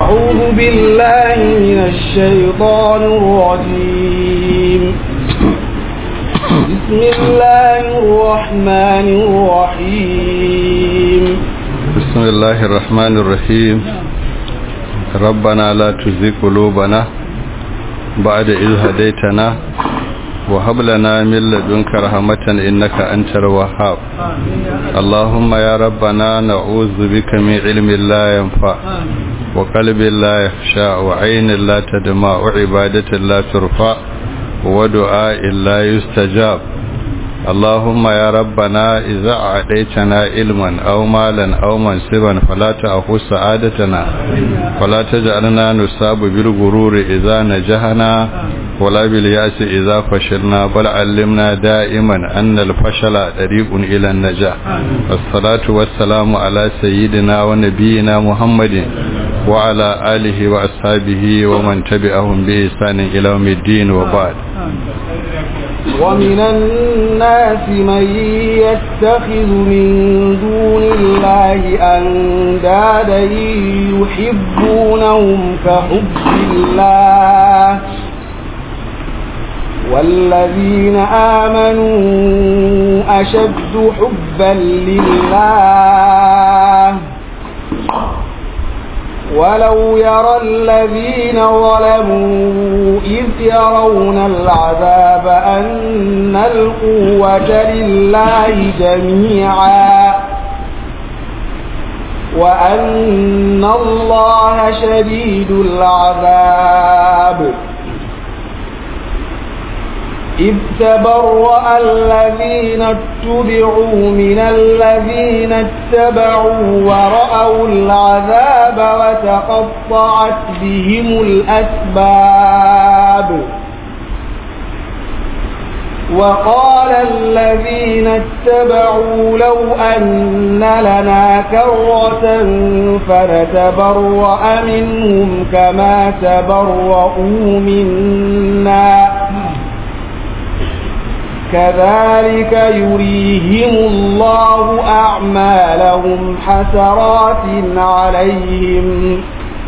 أعوذ بالله من الشيطان الرجيم بسم الله الرحمن الرحيم بسم الله الرحمن الرحيم ربنا لا تزغ قلوبنا بعد إذ هديتنا وهب لنا من لدنك رحمة إنك أنت الوهاب اللهم يا ربنا نعوذ بك من علم لا ينفع وقلب لا يخشى وعين لا تدمع وعبادة لا ترفع ودعاء لا يستجاب اللهم يا ربنا إذا أعطيتنا علما أو مالا أو منصبا فلا تأخذ سعادتنا ولا تجعلنا نصاب بالغرور إذا نجحنا ولا باليأس إذا فشلنا بل علمنا دائما أن الفشل طريق إلى النجاح والصلاة والسلام على سيدنا ونبينا محمد وعلى آله وأصحابه ومن تبعهم بإحسان إلى يوم الدين وبعد ومن الناس من يتخذ من دون الله أندادا يحبونهم كحب الله والذين آمنوا أشد حبا لله ولو يرى الذين ظلموا إذ يرون العذاب أن القوة لله جميعا وأن الله شديد العذاب إذ تبرأ الذين اتبعوا من الذين اتبعوا ورأوا العذاب وتقطعت بهم الأسباب وقال الذين اتبعوا لو أن لنا كرة فنتبرأ منهم كما تبرؤوا منا كذلك يريهم الله أعمالهم حسرات عليهم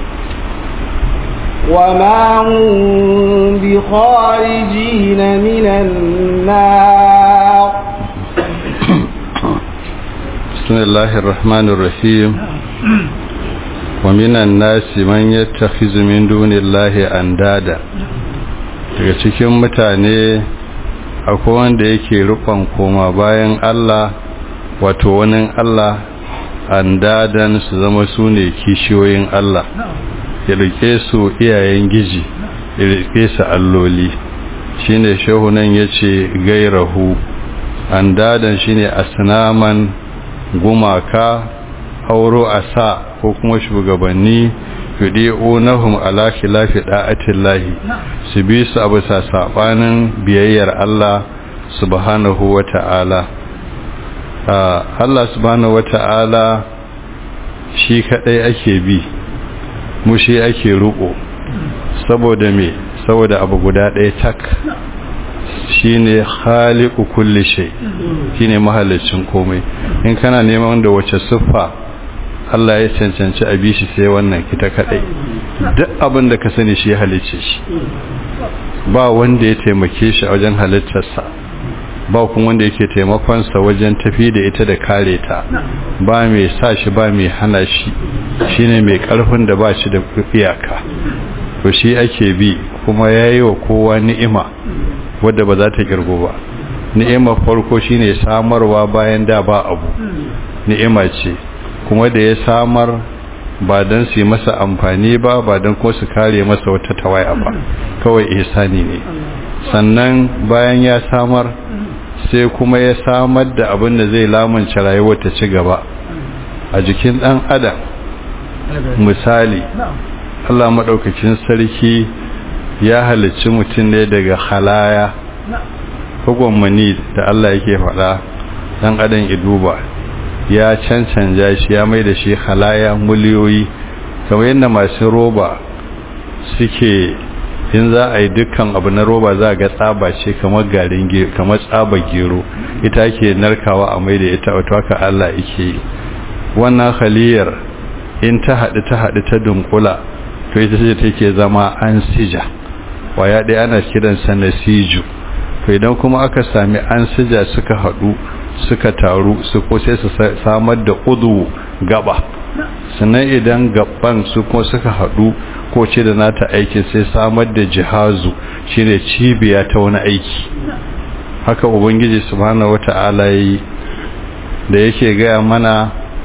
وما هم بخارجين من النار بسم الله الرحمن الرحيم ومن الناس من يتخذ من دون الله أندادا daga cikin mutane akwai wanda yake rufan koma bayan Allah wato wani Allah andadan su zama su ne kishiyoyin Allah ya rike su iyayen giji ya rike su alloli shine shehunan yace gairahu andadan shine asnaman gumaka auro asa ko kuma shugabanni yudi'unahum ala khilafi da'atillahi su bi su abu sa sabanin biyayyar Allah subhanahu wata'ala Allah subhanahu wata'ala shi kadai ake bi mu shi ake ruko saboda me saboda abu guda ɗaya tak shine khaliqu kulli shay shine mahallicin komai in kana neman da wace siffa Allah ya cancanci a bishi sai wannan ita kadai duk abin da ka sani shi halicce shi ba wanda ya taimake shi a wajen halittarsa ba kuma wanda yake taimakonsa wajen tafi da ita da kare ta ba mai sa shi ba mai hana shi shine mai karfin da ba shi da iyaka to shi ake bi kuma yayi wa kowa ni'ima wadda ba za ta girgo ba ni'imar farko shine samarwa bayan da ba abu ni'ima ce kuma da ya samar ba don su yi masa amfani ba ba don ko su kare masa wata tawaya ba kawai ihsani ne sannan bayan ya samar sai kuma ya samar da abin da zai lamunce rayuwar ta ci gaba a jikin dan adam misali Allah madaukakin sarki ya halicci mutum ne daga halaya mani da Allah yake faɗa dan adam ya duba ya cancanja shi ya mai da shi halaya miliyoyi kamar yadda masu roba suke in za a yi dukkan abu na roba za a ga tsaba ce kamar garin kamar tsaba gero ita ke narkawa a mai da ita wato haka Allah yake yi wannan haliyar in ta haɗu ta haɗu ta dunkula to ita ce take zama ansija waya ɗaya ana kiransa nasiju to idan kuma aka sami ansija suka haɗu suka taru su ko sai su samar da udu gaba sannan idan gaban su kuma suka haɗu ko ce da nata aikin sai samar da jihazu shine cibiya ta wani aiki haka ubangiji subhanahu wata'ala yi da yake gaya mana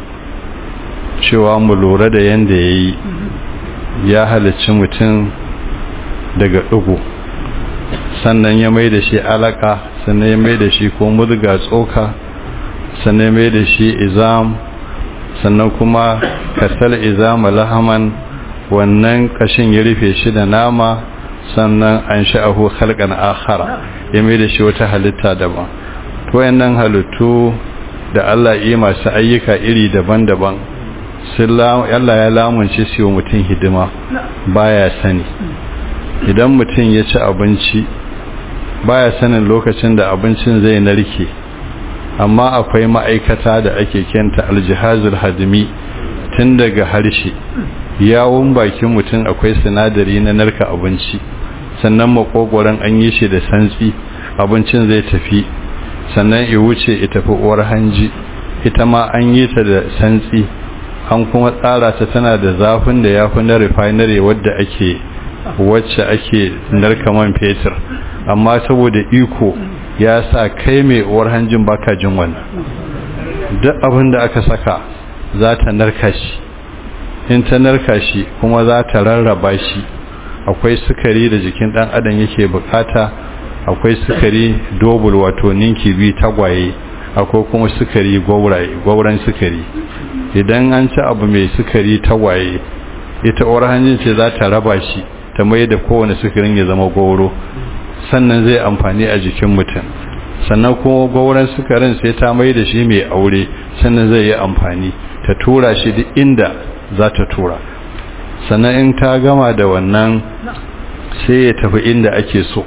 cewa mu lura da yanda yayi ya halicci mutum daga ɗugu sannan ya mai da shi alaka sannan ya mai da shi ko mudga tsoka sannan ya mai da shi izam sannan kuma kasal izama lahaman wannan kashin ya rufe shi da nama sannan an sha'ahu halkan akhara ya mai da shi wata halitta daban to wayannan halittu da Allah yi masu ayyuka iri daban-daban Allah ya lamunce su yi mutum hidima baya sani idan mutum ya ci abinci baya sanin lokacin da abincin zai narke amma akwai ma'aikata da ake kenta aljihazul hadimi tun daga harshe yawon bakin mutum akwai sinadari na narka abinci sannan makogoron an yi shi da santsi abincin zai tafi sannan ya wuce ya tafi uwar hanji ita ma an yi ta da santsi an kuma tsara ta tana da zafin da ya fi na refinery wadda ake wacce ake narka man fetur amma saboda iko ya sa kai mai uwar hanjin baka jin wannan duk abin da aka saka za ta narka shi in ta narka shi kuma za ta rarraba shi akwai sukari da jikin dan adam yake bukata akwai sukari dobul wato ninki bi tagwaye akwai kuma sukari gwauraye gwauran sukari idan an ci abu mai sukari tagwaye ita uwar hanjin ce za ta raba shi ta mai da kowane sukarin ya zama gwauro sannan zai amfani a jikin mutum sannan kuma gauran sukarin sai ta mai da shi mai aure sannan zai yi amfani ta tura shi duk inda za ta tura sannan in ta gama da wannan sai ya tafi inda ake so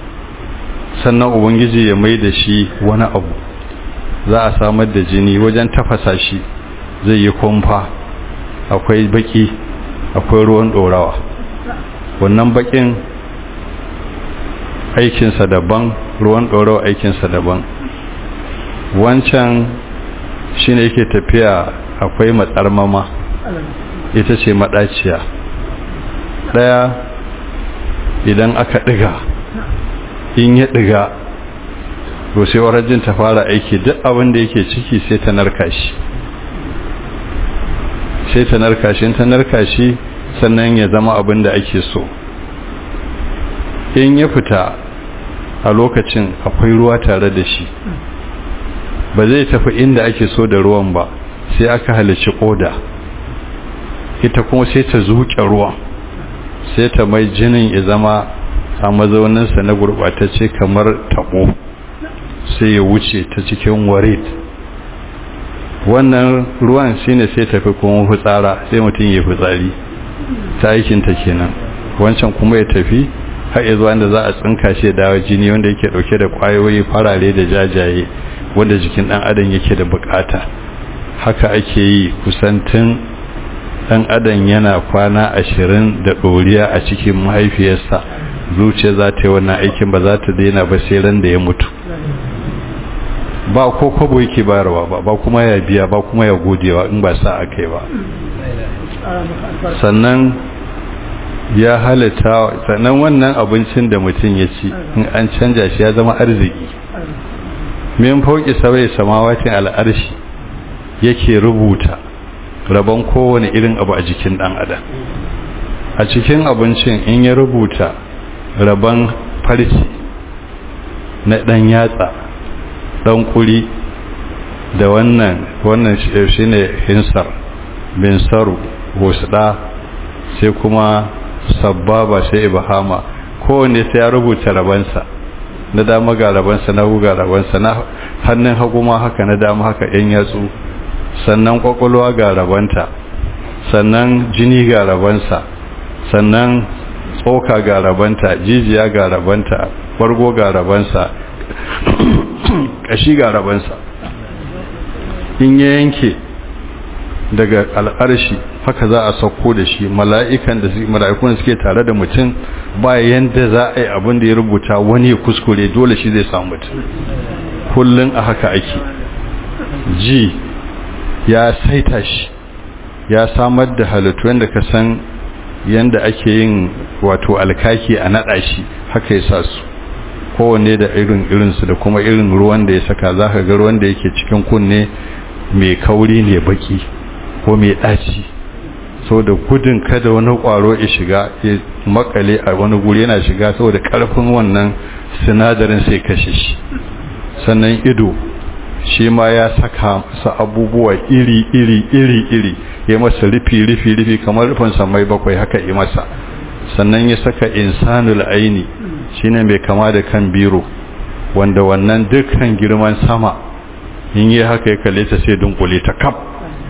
sannan ubangiji ya mai da shi wani abu za a samar da jini wajen tafasa shi zai yi kumfa akwai baki akwai ruwan dorawa wannan bakin aikinsa daban ruwan ɗorawa aikinsa daban wancan shi ne yake tafiya akwai matsarmama ita ce maɗaciya ɗaya idan aka ɗiga in ya ɗiga to sai warajin ta fara aiki duk abin da yake ciki sai ta narka shi sai ta narka shi ta narka shi sannan ya zama abin da ake so in ya fita a lokacin akwai ruwa tare da shi ba zai tafi inda ake so da ruwan ba sai aka halarci koda ita kuma sai ta zuke ruwan sai ta mai jinin ya zama a mazauninsa na gurɓatacce kamar taɓo sai ya wuce ta cikin warit wannan ruwan shine sai tafi kuma fitsara sai mutum ya fitsari ta aikinta kenan wancan kuma ya tafi har ya zuwa da za a tsinka shi da dawo jini wanda yake dauke da kwayoyi farare da jajaye wanda jikin dan adam yake da bukata haka ake yi kusantin dan adam yana kwana ashirin da doriya a cikin mahaifiyarsa zuciya za ta yi wannan aikin ba za ta daina ba sai ran da ya mutu ba ko kwabo yake bayarwa ba ba kuma ya biya ba kuma ya godewa in ba sa aka yi ba sannan ya halitta sannan wannan abincin da mutum ya ci in an canja shi ya zama arziki min fauki sabai samawatin al'arshi yake rubuta rabon kowane irin abu a jikin dan adam a cikin abincin in ya rubuta rabon farci na dan yatsa dan kuri da wannan wannan shine hinsar bin saru husda sai kuma sababa sai ibahama kowanne sai ya rubuta rabansa na dama ga rabansa na ga rabansa na hannun hagu ma haka na dama haka yan yatsu sannan kwakwalwa ga rabanta sannan jini ga rabansa sannan tsoka ga rabanta jijiya ga rabanta bargo ga rabansa kashi ga rabansa in ya yanke daga al'arshi haka za a sauko da shi mala'ikan da mala'ikun suke tare da mutum ba yanda za a yi abin da ya rubuta wani ya kuskure dole shi zai samu mutum kullum a haka ake ji ya saita shi ya samar da halittu yadda ka san yadda ake yin wato alkaki a naɗa shi haka ya sa su kowanne da irin irinsu da kuma irin ruwan da ya saka za ka ga ruwan da yake cikin kunne mai kauri ne baki ko mai ɗaci saboda gudun kada wani ƙwaro ya shiga ya makale a wani guri yana shiga saboda ƙarfin wannan sinadarin sai kashe shi sannan ido shi ma ya saka masa abubuwa iri iri iri iri ya masa rufi rufi rufi kamar rufin samai bakwai haka yi masa sannan ya saka insanul aini shine mai kama da kan biro wanda wannan dukkan girman sama in yi haka ya kalle ta sai dunkule ta kaf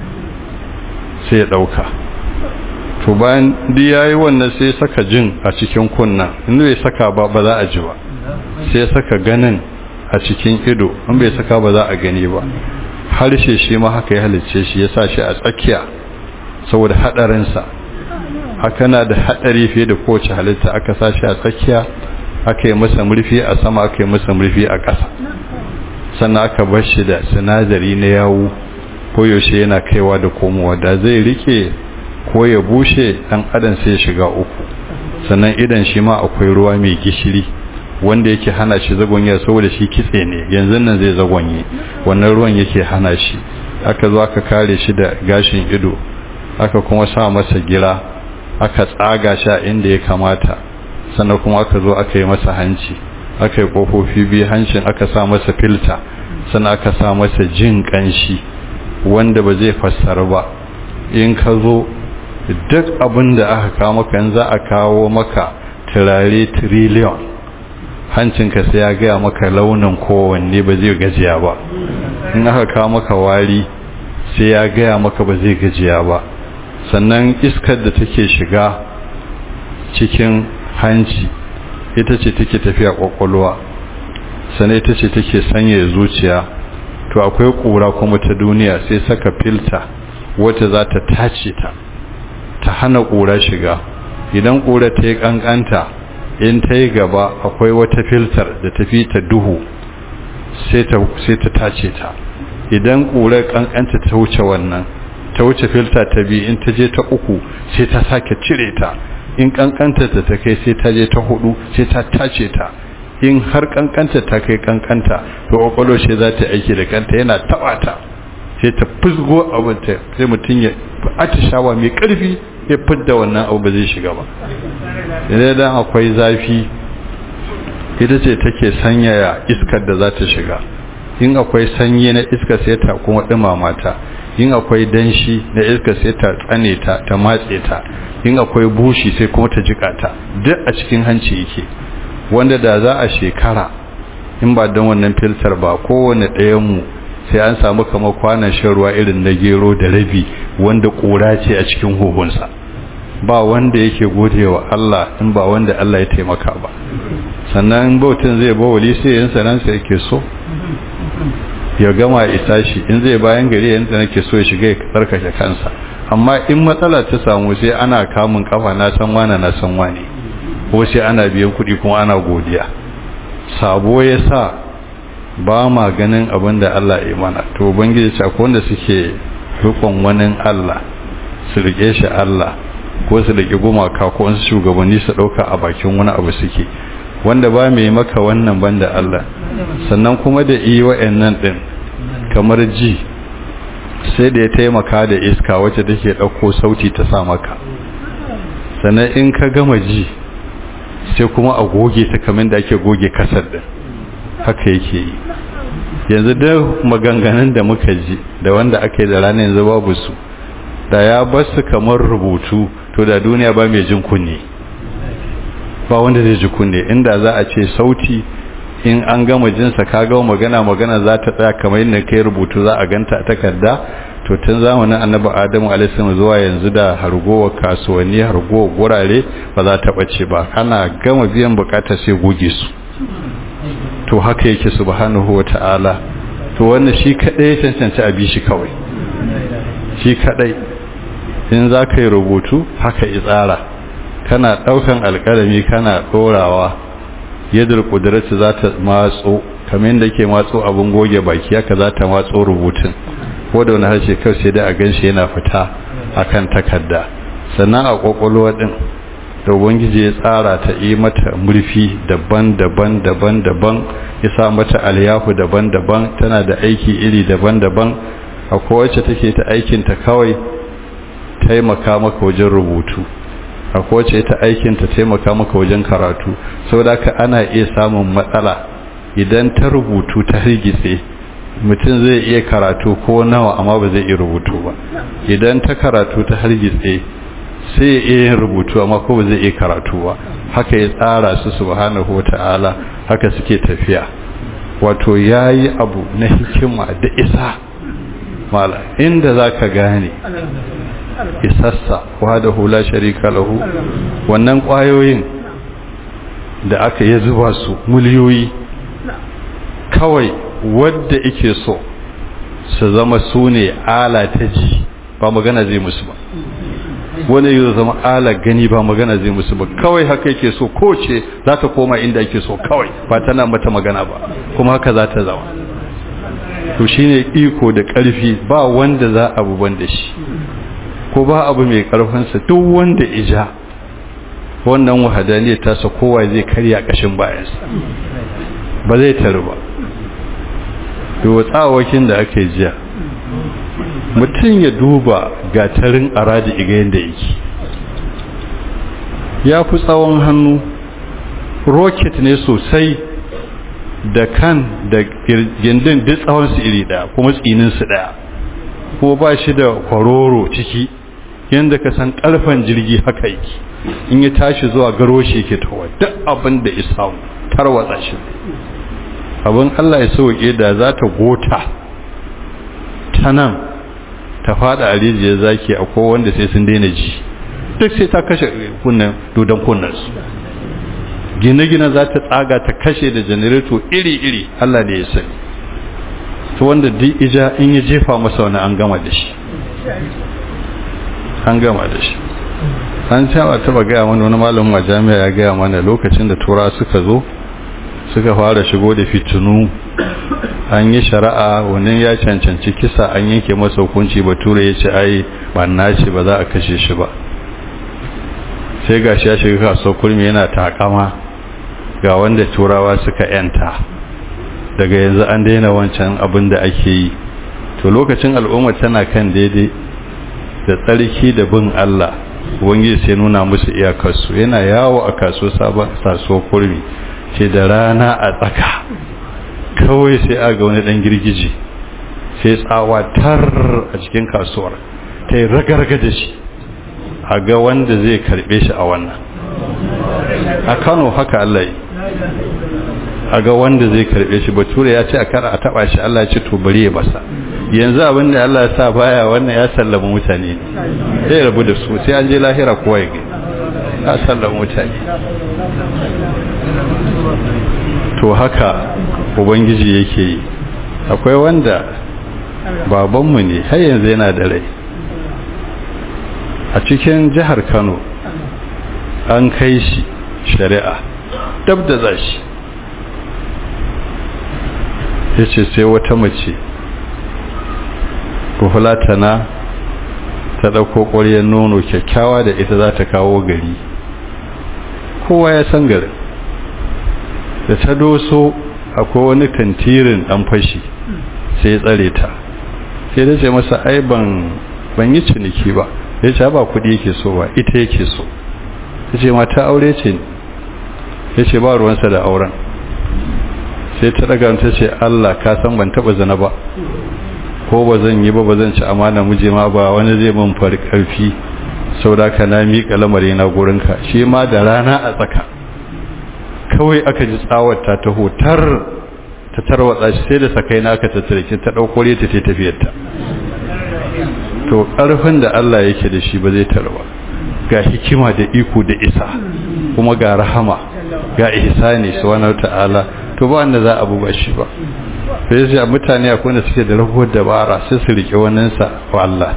sai ya dauka to bayan duk yayi wannan sai ya saka jin a cikin kunna in bai saka ba ba za a ji ba sai ya saka ganin a cikin ido in bai saka ba za a gani ba harshe shi ma haka ya halicce shi ya sa shi a tsakiya saboda hadarinsa haka na da hadari fiye da kowace halitta aka sa shi a tsakiya aka yi masa murfi a sama aka yi masa murfi a ƙasa sannan aka bar shi da sinadari na yawu koyaushe yana kaiwa da komowa da zai rike ko ya bushe dan adam sai ya shiga uku sannan idan shi ma akwai ruwa mai gishiri wanda yake hana shi zagonya saboda shi kitse ne yanzu nan zai zagonye wannan ruwan yake hana shi aka zo aka kare shi da gashin ido aka kuma sa masa gira aka tsaga shi a inda ya kamata sannan kuma aka zo aka yi masa hanci aka yi kofofi biyu hancin aka sa masa filta sannan aka sa masa jin kanshi wanda ba zai fassara ba in ka zo duk abin da aka kawo maka in za a kawo maka turare trillion hancinka sai ya gaya maka launin kowanne ba zai gajiya ba in aka kawo maka wari sai ya gaya maka ba zai gajiya ba sannan iskar da take shiga cikin hanci ita ce take tafiya kwakwalwa sannan ita ce take sanya zuciya to akwai kura kuma ta duniya sai saka filta wata za ta tace ta ta hana kura shiga idan kura ta yi kankanta in ta yi gaba akwai wata filtar da tafi ta duhu sai ta tace ta idan kura kankanta ta wuce wannan ta wuce filta ta biyu in ta je ta uku sai ta sake cire ta in kankanta ta ta kai sai ta je ta hudu sai ta tace ta in har kankanta ta kai kankanta to kwakwalo shi za ta aiki da kanta yana taba ta sai ta fusgo abin ta sai mutum ya atishawa mai karfi ya fidda wannan abu ba zai shiga ba idan akwai zafi ita ce take sanyaya iskar da za ta shiga in akwai sanyi na iska sai ta kuma dumama ta in akwai danshi na iska sai ta tsane ta ta matse ta in akwai bushi sai kuma ta jika ta duk a cikin hanci yake wanda da za a shekara in ba don wannan filtar ba kowane ɗayanmu sai an samu kamar kwanan shan ruwa irin na gero da rabi wanda ƙura ce a cikin huhunsa ba wanda yake gode wa Allah in ba wanda Allah ya taimaka ba sannan bautin zai bawali sai yin sanansa yake so ya gama isa shi in zai bayan gari yanzu nake so ya shiga ya tsarkake kansa amma in matsala ta samu sai ana kamun kafa na san wane na san wane ko sai ana biyan kuɗi kuma ana godiya sabo ya sa ba ma ganin abin da Allah ya mana to ubangiji ce akwai wanda suke rikon wani Allah su rike shi Allah ko su rike gumaka ko wasu shugabanni su ɗauka a bakin wani abu suke wanda ba mai maka wannan banda Allah sannan kuma da iya wa'annan din kamar ji sai da ya taimaka da iska wacce take ɗauko sauti ta sa maka sannan in ka gama ji sai kuma a goge ta kamar da ake goge kasar din haka yake yi yanzu da maganganun da muka ji da wanda aka yi da ranar yanzu babu su da ya basu kamar rubutu to da duniya ba mai jin kunne ba wanda zai ji kunne inda za a ce sauti in an gama jinsa ka gama magana magana za ta tsaya kamar yadda kai rubutu za a ganta a takarda to tun zamanin annabi adamu alaihi zuwa yanzu da hargowa kasuwanni hargowa gurare ba za ta bace ba ana gama biyan bukata sai goge su to haka yake subhanahu wata'ala to wannan shi kadai ya cancanci abi shi kawai shi kadai in za ka yi rubutu haka yi tsara kana ɗaukan alƙalami kana ɗorawa yadda ƙudurarci za ta matso kamar da ke matso abin goge baki haka za ta matso rubutun ko da wani harshe kawai sai da a gan shi yana fita a kan takarda sannan a ƙwaƙwalwa ɗin da ubangiji ya tsara ta yi mata murfi daban-daban daban-daban ya sa mata alyahu daban-daban tana da aiki iri daban-daban a kowace take ta aikinta kawai taimaka maka wajen rubutu a kowace ta aikinta taimaka maka wajen karatu saboda ka ana iya samun matsala idan ta rubutu ta hirgitse mutum zai iya karatu ko nawa amma ba zai iya rubutu ba idan ta karatu ta hargitse sai ya iya yin rubutu amma ko ba zai iya karatu ba haka ya tsara su subhanahu wata'ala haka suke tafiya wato yayi abu na hikima da isa mala inda zaka gane isassa wahdahu la sharika lahu wannan kwayoyin da aka yi zuba su miliyoyi kawai wadda yake so su zama su ne ala ta ji ba magana zai musu ba wani yi zama ala gani ba magana zai musu ba kawai haka yake so ko ce za ta koma inda yake so kawai ba tana mata magana ba kuma haka za ta zama to shine iko da ƙarfi ba wanda za a buban da shi ko ba abu mai ƙarfinsa duk wanda ija wannan wahadaniyar tasa kowa zai karya ƙashin bayansa ba zai taru ba to tsawakin da aka yi jiya mutum ya duba gatarin araji iga yadda yake ya fi tsawon hannu roket ne sosai da kan da gindin duk tsawonsu iri daya kuma tsininsu daya ko ba shi da kwaroro ciki yadda ka san karfan jirgi haka yake in ya tashi zuwa garo shi ke tawa duk abin da isa tarwatsa shi abin Allah ya sauke da za ta gota ta nan ta fada a rijiyar zaki a wanda sai sun daina ji duk sai ta kashe kunnen dodon kunnansu gine-gine za ta tsaga ta kashe da janareto iri-iri Allah ne ya sani ta wanda duk ija in ya jefa masa wani an gama da shi an gama da shi an cewa taba gaya mana wani malamin a jami'a ya gaya mana lokacin da tura suka zo suka fara shigo da fitinu an yi shari'a wannan ya cancanci kisa an yanke masa hukunci bature ya ce ai banna ce ba za a kashe shi ba sai ga shi ya shiga kasuwar kurmi yana takama ga wanda turawa suka yanta daga yanzu an daina wancan abin da ake yi to lokacin al'umma tana kan daidai da tsarki da bin Allah ubangiji sai nuna musu iyakarsu yana yawo a kaso sabon kasuwar kurmi ce da rana a tsaka kawai sai a ga wani dan girgiji sai tsawa tar a cikin kasuwar ta yi ragarga da shi a ga wanda zai karbe shi a wannan a kano haka Allah yi a ga wanda zai karbe shi bature ya ce a kara a taba shi Allah ya ce to bari ya basa yanzu abin da Allah ya sa baya wannan ya sallama mutane sai rabu da su sai an je lahira kowa ya ga ya sallama mutane to haka ubangiji yake yi akwai wanda babanmu ne har yanzu yana da rai a cikin jihar kano an kai shi shari'a dab da za shi ya ce sai wata mace buhulatana ta ɗauko ƙwaryar nono kyakkyawa da ita za ta kawo gari kowa ya san garin da ta doso akwai wani kantirin ɗan fashi sai ya tsare ta sai da ce masa ai ban yi ciniki ba ya ce ba kudi yake so ba ita yake so ta ce mata aure ce ya ce ba ruwansa da auren sai ta daga ta ce Allah ka san ban taba zana ba ko ba zan yi ba ba zan ci amana muje ma ba wani zai mun fari karfi saboda ka na miƙa lamari na gurinka shi ma da rana a tsaka kawai aka ji tsawar ta taho tar ta tarwatsa shi sai da sakai na aka tattare ta ɗauko ta ta tafiyarta to ƙarfin da Allah yake da shi ba zai tarwa ga hikima da iko da isa kuma ga rahama ga ihsani subhanahu ta'ala to ba wanda za a buba shi ba sai sai mutane akwai wanda suke da rahuwar dabara sai su rike wannan sa wa Allah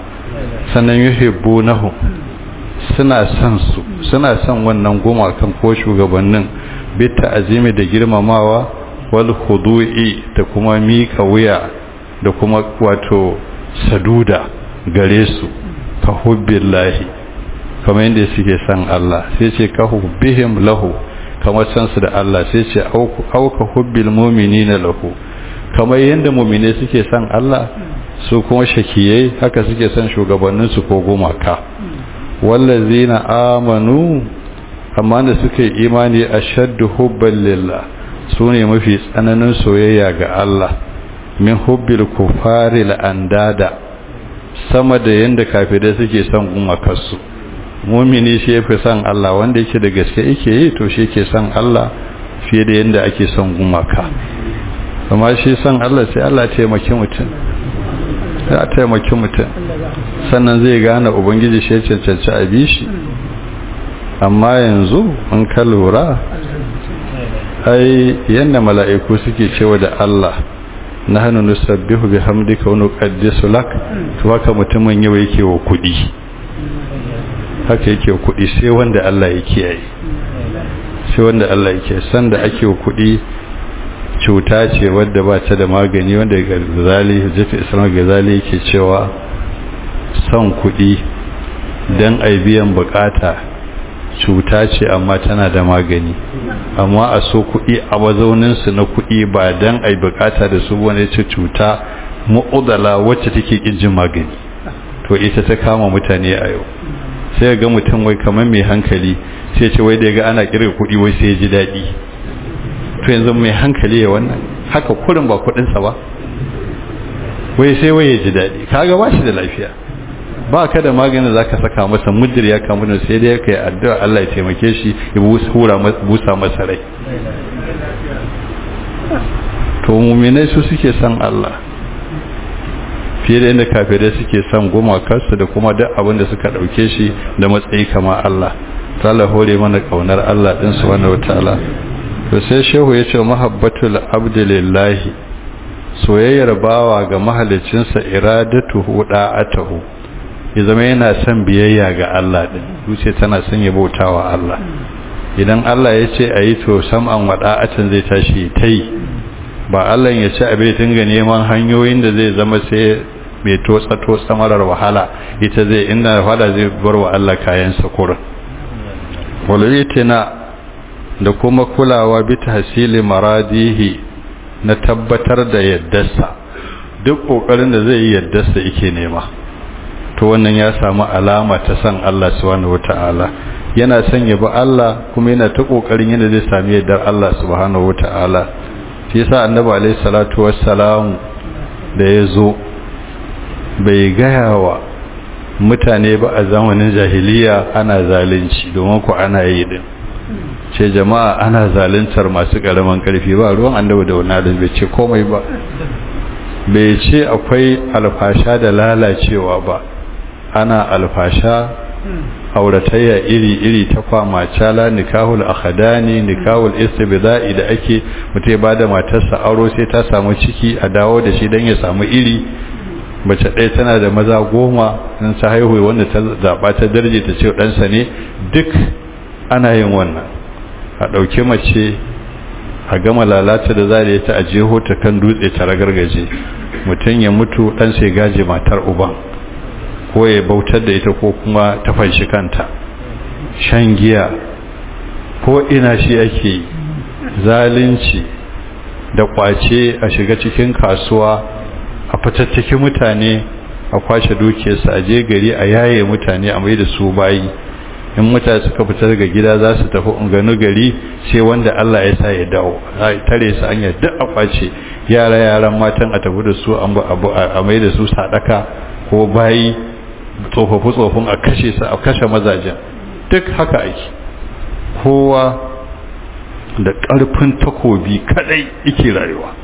sannan yuhibbunahu suna son su suna son wannan gumakan ko shugabannin bitta azimi da girmamawa wal khudu'i da kuma mika wuya da kuma wato saduda gare su ka hubbillahi kamar yadda suke son Allah sai ce ka hubbihim lahu kamar san su da Allah sai ce auka hubbil mu'minina lahu kamar yadda mu'mine suke son Allah su kuma shakiyai haka suke son shugabannin su ko gumaka wallazina amanu amma da suka yi imani ashaddu hubban lillah sune mafi tsananin soyayya ga Allah min hubbil kufari andada sama da yanda kafirai suke son gumakarsu mumini shi yafi son Allah wanda yake da gaske yake yi to shi yake son Allah fiye da yanda ake son gumaka amma shi son Allah sai Allah ya taimaki mutum ya taimaki mutum sannan zai gane ubangiji shi ya cancanci a bi shi amma yanzu in ka lura ai yanda mala'iku suke cewa da Allah na hannu nusabbihu bi hamdika wa nuqaddisu lak to haka mutumin yau yake wa kudi haka yake wa kudi sai wanda Allah ya kiyaye sai wanda Allah ya kiyaye san da ake wa kudi cuta ce wadda ba ta da magani wanda gazali hujjatu islam gazali yake cewa son kudi dan ai biyan bukata cuta ce amma tana da magani amma a so kuɗi a mazauninsu na kuɗi ba don a yi bukata da su wani ce cuta mu'udala wacce take ƙinjin magani to ita ta kama mutane a yau sai ga mutum wai kamar mai hankali sai ce wai da ga ana kirga kuɗi wai sai ya ji daɗi to yanzu mai hankali ya wannan haka kurin ba kuɗinsa ba wai sai wai ya ji daɗi kaga ba shi da lafiya ba ka da maganin za ka saka masa mudir ya kamu da sai dai ka yi addu'a Allah ya taimake shi ya busa masa rai to muminai su suke son Allah fiye da inda kafirai suke son gumakarsu da kuma duk abin da suka ɗauke shi da matsayi kama Allah ta Allah hore mana ƙaunar Allah ɗin su wanda wata to sai shehu ya ce mahabbatul abdulillahi soyayyar bawa ga mahalicinsa iradatuhu da'atuhu ya zama yana son biyayya ga Allah din zuciya tana son ya bautawa Allah idan Allah ya ce ayi to sam'an wada'atan zai tashi tai ba Allah ya ce abin dinga neman hanyoyin da zai zama sai mai totsa totsa marar wahala ita zai inda wahala zai bar wa Allah kayan sa kurin walayitina da kuma kulawa bi tahsili maradihi na tabbatar da yaddarsa duk kokarin da zai yi yaddarsa yake nema to wannan ya samu alama ta san Allah subhanahu wataala yana son ya bi Allah kuma yana ta kokarin yadda zai sami yardar Allah subhanahu wataala shi yasa annabi alaihi salatu wassalam da yazo bai gaya wa mutane ba a zamanin jahiliya ana zalunci domin ku ana yi din ce jama'a ana zaluntar masu karaman karfi ba ruwan annabi da wannan bai ce komai ba bai ce akwai alfasha da lalacewa ba ana alfasha auratayya iri-iri ta kwama cala nikahul akhadani nikahul istibda'i da ake mutai bada matarsa auro sai ta samu ciki a dawo da shi dan ya samu iri mace ɗaya tana da maza goma in ta haihu wanda ta zaɓa ta darje ta ce ɗansa ne duk ana yin wannan a ɗauki mace a gama lalata da za ta a jeho ta kan dutse ta ragargaje mutum ya mutu ɗan sai gaje matar uban ko ya bautar da ita ko kuma ta fanshi kanta shan giya ko ina shi ake zalunci da kwace a shiga cikin kasuwa a fitattaki mutane a kwashe dukiyarsa a je gari a yaye mutane a mai da su bayi in mutane suka fita daga gida za su tafi unganu gari sai wanda Allah ya sa ya dawo tare su anya duk a kwace yara yaran matan a tafi da su a mai da su sadaka ko bayi tsofaffi tsofin a kashe su a kashe mazajen duk haka ake kowa da ƙarfin takobi kadai yake rayuwa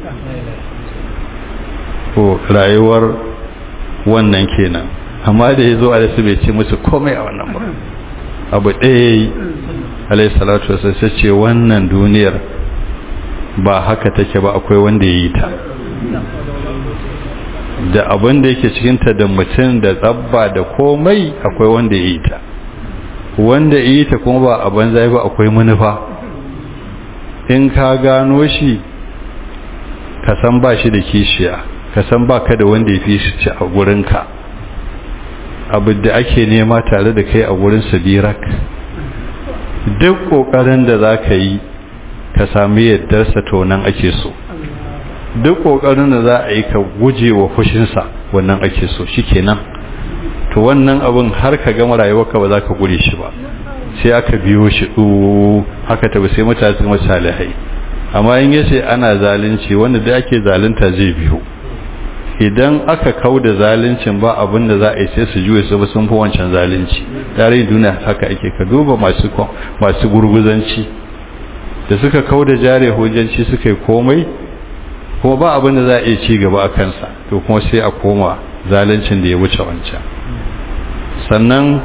ko rayuwar wannan kenan amma da ya zo a su bai ce musu komai a wannan ba abu ɗaya yi alai salatu wasu sai ce wannan duniyar ba haka take ba akwai wanda ya yi ta da abin da yake cikinta da mutum da tsabba da komai akwai wanda ya yi ta wanda ya yi ta kuma ba a banza ba akwai manufa in ka gano shi ka san ba shi da kishiya ka san ba ka da wanda ya fi shi a gurinka abu da ake nema tare da kai a gurin sabirak duk ƙoƙarin da za ka yi ka sami yardarsa to nan ake so duk ƙoƙarin da za a yi ka guje wa fushinsa wannan ake so shi kenan to wannan abin har ka gama rayuwarka ba za ka gure shi ba sai aka biyo shi ɗu haka tabi sai mutane su salihai amma in yace ana zalunci wanda da ake zalunta zai biyo idan aka kau da zaluncin ba abin da za a yi sai su juye su ba sun fi wancan zalunci tarihin duniya haka ake ka duba masu masu gurguzanci da suka kau da jare hujjanci suka yi komai kuma ba abin da za a iya ci gaba a kansa to kuma sai a koma zaluncin da ya wuce wancan sannan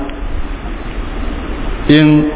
in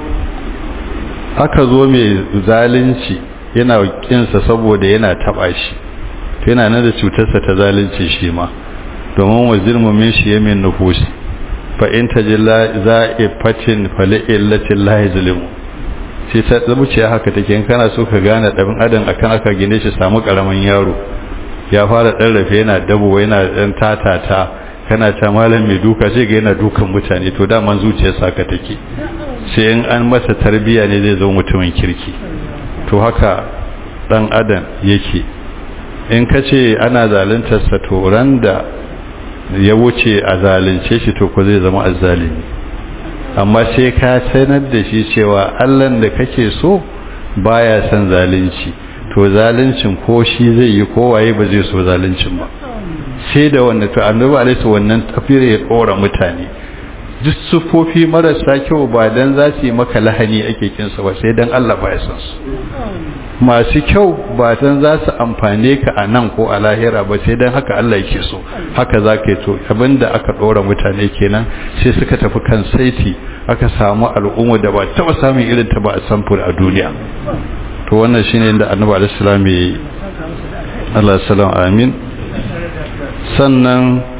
aka zo mai zalunci yana kinsa saboda yana taba shi to yana nan da cutarsa ta zalunci shi ma domin wazir mumin shi yamin nufusi fa in tajilla za'ifatin fali'illatin lahi zulmu sai ta zuciya haka take in kana so ka gane dabin adam akan aka gine shi samu karaman yaro ya fara dan rafe yana dabo yana dan tatata kana ta malam mai duka sai ga yana dukan mutane to daman zuciyarsa haka take sai in an masa tarbiya ne zai zo mutumin kirki to haka dan adam yake in ka ce ana zaluntarsa to ran da ya wuce a zalunce shi to ko zai zama azzalimi amma sai ka sanar da shi cewa allan da kake so baya son zalunci to zaluncin ko shi zai yi kowaye ba zai so zaluncin ba sai da wanda to annabi alaihi wannan tafiyar ya tsora mutane duk sufofi marasa kyau ba dan za su yi maka lahani ake kinsa ba sai dan Allah ba ya san su masu kyau ba dan za su amfane ka a nan ko a lahira ba sai dan haka Allah yake so haka za ka yi to abinda aka ɗora mutane kenan sai suka tafi kan saiti aka samu al'umma da ba taɓa samun irin ta ba a samfur a duniya to wannan shine inda annabi alaihi salam ya yi Allah salam amin sannan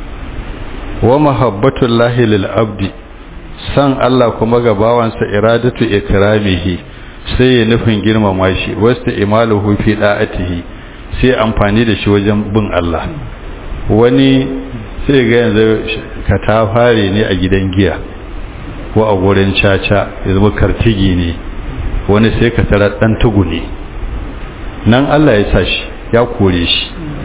wa mahabbatul lahi lil abdi san Allah kuma ga bawansa iradatu ikramihi sai ya nufin girmama shi wasta imaluhu fi da'atihi sai amfani da shi wajen bin Allah wani sai ga yanzu ka ta fare ne a gidan giya ko a gurin caca ya zama kartigi ne wani sai ka tara dan tugu ne nan Allah ya sa shi ya kore shi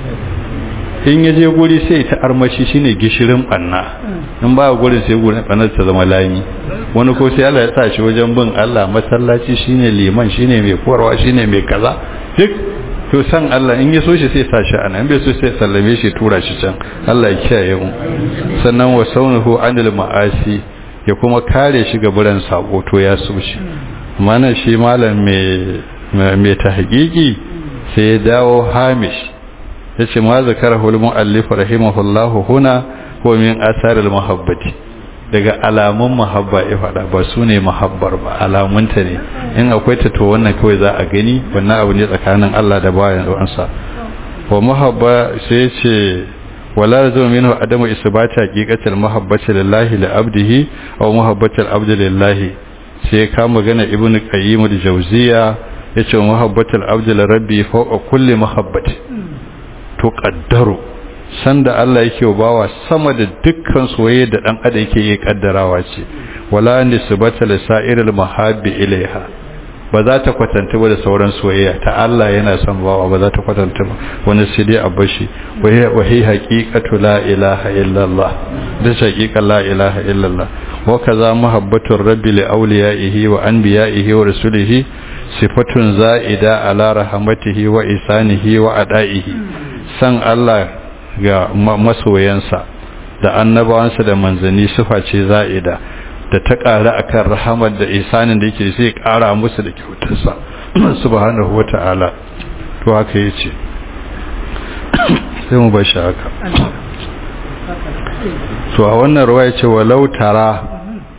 in ya je guri sai ta armashi shine gishirin banna in ba gurin sai gurin bannar ta zama lami wani ko sai Allah ya sa shi wajen bin Allah masallaci shine liman shine mai korwa shine mai kaza duk to san Allah in ya so shi sai sa shi ana in bai so sai sallame shi tura shi can Allah ya kiyaye mu sannan wa saunuhu anil ma'asi ya kuma kare shi ga buran sako to ya so shi mana shi malam mai mai tahqiqi sai ya dawo hamish yace ma zakarahu al-muallif rahimahullahu huna huwa min athar al-mahabbati daga alamun mahabba ya fada ba su ne mahabbar ba alamunta ne in akwai ta to wannan kawai za a gani wannan abu ne tsakanin Allah da bayan wansa wa mahabba sai yace wala yazum minhu adamu isbati haqiqati al-mahabbati lillahi li abdihi aw mahabbati al-abdi lillahi sai ka magana ibnu qayyim al-jawziya yace mahabbati al-abdi li rabbi fawqa kulli mahabbati to kaddaro sanda Allah yake bawa sama da dukkan soyayya da dan adam yake yi kaddarawa ce wala nisbata li sa'iril mahabbi ilaiha ba za ta kwatanta ba da sauran soyayya ta Allah yana son bawa ba za ta kwatanta ba wani sai dai abashi wa hi haqiqatu la ilaha illallah da haqiqa la ilaha illallah wa kaza muhabbatur rabbi li awliyaihi wa anbiya'ihi wa rasulihi sifatun za'ida ala rahmatihi wa isanihi wa ada'ihi san Allah ga masoyansa da annabawansa da manzanni sufa ce za'ida da ta ƙara akan rahamar da isanin da yake sai ƙara musu da kyautarsa subhanahu wata'ala to haka yace sai mu bar shi haka to a wannan ruwaya ce walau tara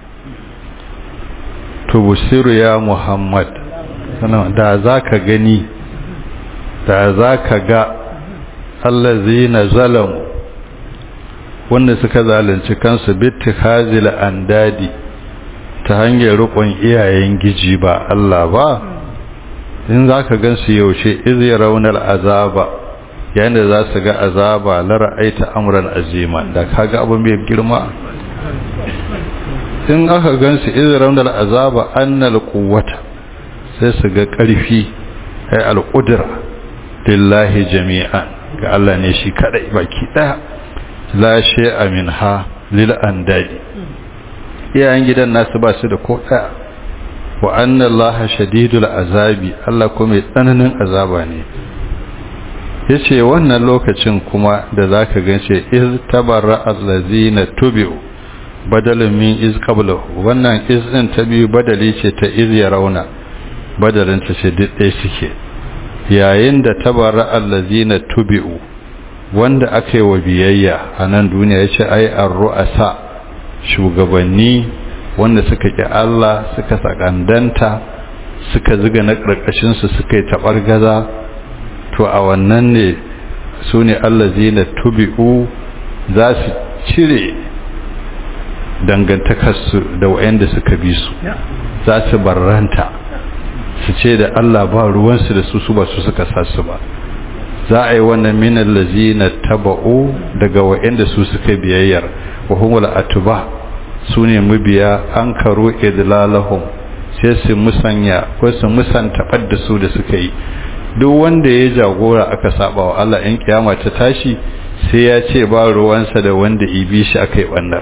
tubusiru ya muhammad da zaka gani da zaka ga allazina zalamu wanda suka zalunci kansu bittikhazil andadi ta hanyar rukun iyayen giji ba Allah ba in zaka gansu yaushe iz yarawna azaba yayin da za su ga azaba la ra'aita amran azima da kaga abin mai girma in aka gansu iz yarawna azaba annal quwwata sai su ga karfi ai al-qudra lillahi jami'an ga Allah ne shi kadai baki daya la shay'a minha lil andadi iyayen gidan nasu ba su da ko daya wa anna allaha shadidul azabi Allah kuma mai tsananin azaba ne yace wannan lokacin kuma da zaka gance iz tabarra allazina tubi'u badalun min iz qablahu wannan iz din ta biyu badali ce ta iz yarawna badalin ta ce duk ɗaya suke yayin da tabarra allazina tubi'u wanda aka yi wa biyayya a nan duniya ya ce ai an ru'asa shugabanni wanda suka ƙi Allah suka sakandanta suka ziga na ƙarƙashinsu suka yi taɓar gaza to a wannan ne su ne allazina tubi'u za su cire dangantakarsu da wa'anda suka bi su za su barranta su ce da Allah ba ruwansu da su su ba su suka sa su ba za a yi wannan minan lazina taba'u daga wa'anda su suka biyayyar wa humul atuba su ne mabiya an karo idlalahum sai su musanya ko su musanta da su da suka yi duk wanda ya jagora aka saba wa Allah in kiyama ta tashi sai ya ce ba ruwansa da wanda ibi shi aka yi bannar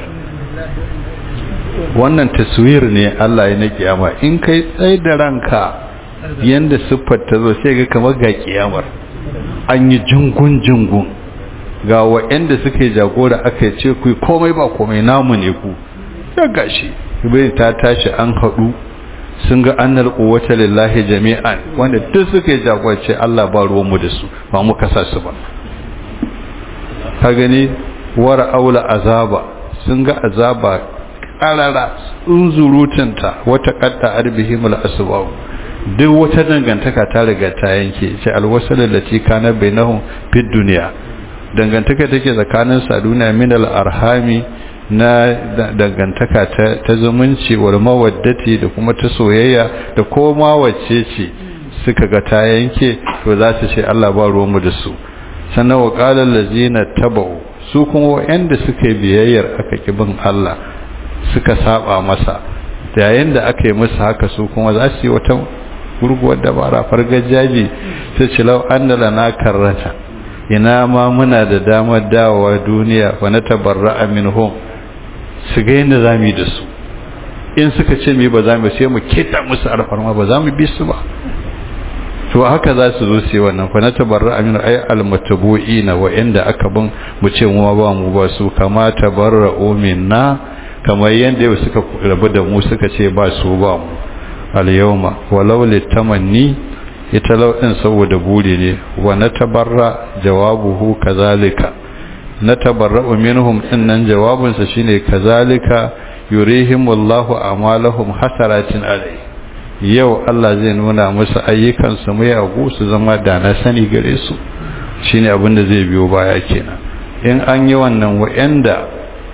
wannan taswir ne Allah ya na kiyama in kai tsaye da ranka yanda siffar ta zo sai ga kamar ga kiyamar an yi jingun jingun ga wa'anda suke jagora aka ce ku komai ba komai namu ne ku ya gashi bai ta tashi an haɗu sun ga annal quwwata lillahi jami'an wanda duk suke jagorce Allah ba ruwan mu da su ba mu kasa su ba ka gani wara aula azaba sun ga azaba karara unzurutunta wata qatta arbihimul asbab duk wata dangantaka ta riga ta yanke ce alwasalin lati kana bainahum fid dunya dangantaka take tsakanin sa duniya min al arhami na dangantaka ta, ta zumunci wal mawaddati da kuma ta soyayya da koma wacce ce suka ga ta yanke to za su ce Allah ba ruwanmu da su sannan wa qala allazina tabau su kuma wanda suka yi biyayyar aka kibin Allah suka saba masa yayin da aka yi musu haka su kuma za su yi wata gurguwar dabara fargajaji sai ce lau an da lana karrata ina ma muna da damar dawowa duniya wa na tabarra minhum su ga yadda za mu yi da su in suka ce mi ba za mu sai mu keta musu alfarma ba za mu bi su ba to haka za su zo sai wannan fa na tabarra aminu ay almatabu'ina wa inda aka bin mu ce mu ba mu ba su kama tabarra'u minna kamar yadda suka rabu da mu suka ce ba su ba mu al-yawma walau litamanni ita lauɗin saboda buri ne wa na tabarra jawabuhu kazalika na tabarra'u minhum dinnan jawabinsa shine kazalika yurihimullahu a'malahum hasaratin alai yau Allah zai nuna musu ayyukan su mai agu su zama da na sani gare su shine abin da zai biyo baya kenan in an yi wannan wa'anda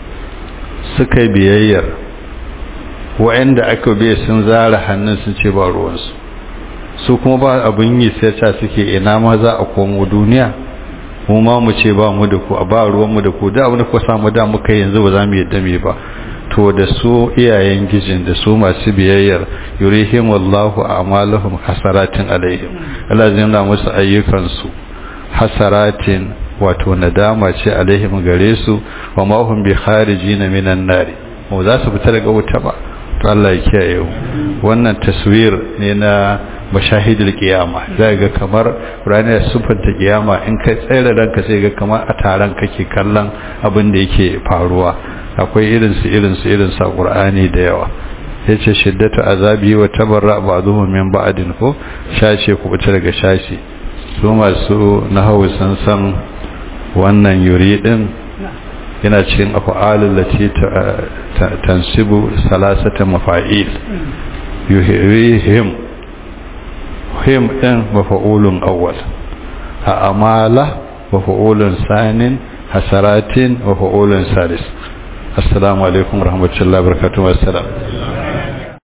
suka biyayyar wa'anda aka biye sun zara hannun sun ce ba ruwansu su kuma ba abin yi sai ta suke ina ma za a komo duniya mu ma mu ce ba mu da ku a ba ruwan mu da ku da abin da ku samu da muka yanzu ba za mu yadda me ba to da su iyayen gijin da su masu biyayyar yurihim wallahu a'maluhum hasaratin alaihim Allah zai nuna musu ayyukan su hasaratin wato nadama ce alaihim gare su wa ma hum bi kharijina minan nari mu za su fita daga wuta ba to Allah ya kiyaye wannan taswir ne na mashahidul kiyama zai ga kamar ranar sufanta kiyama in kai tsere ranka sai ga kamar a taron kake kallon abin da yake faruwa akwai irin su irin su irin sa qur'ani da yawa yace shiddatu azabi wa tabarra ba'dhum min ba'din ko shashe ku fita daga shashi su masu nahawu san san wannan yuri din yana cikin af'alul lati tansibu salasata mafa'il yuhihim him ɗin mafa'ulun awwal a amala mafa'ulun sanin hasaratin wa fa'ulun salis assalamu alaikum warahmatullahi wabarakatuh wassalam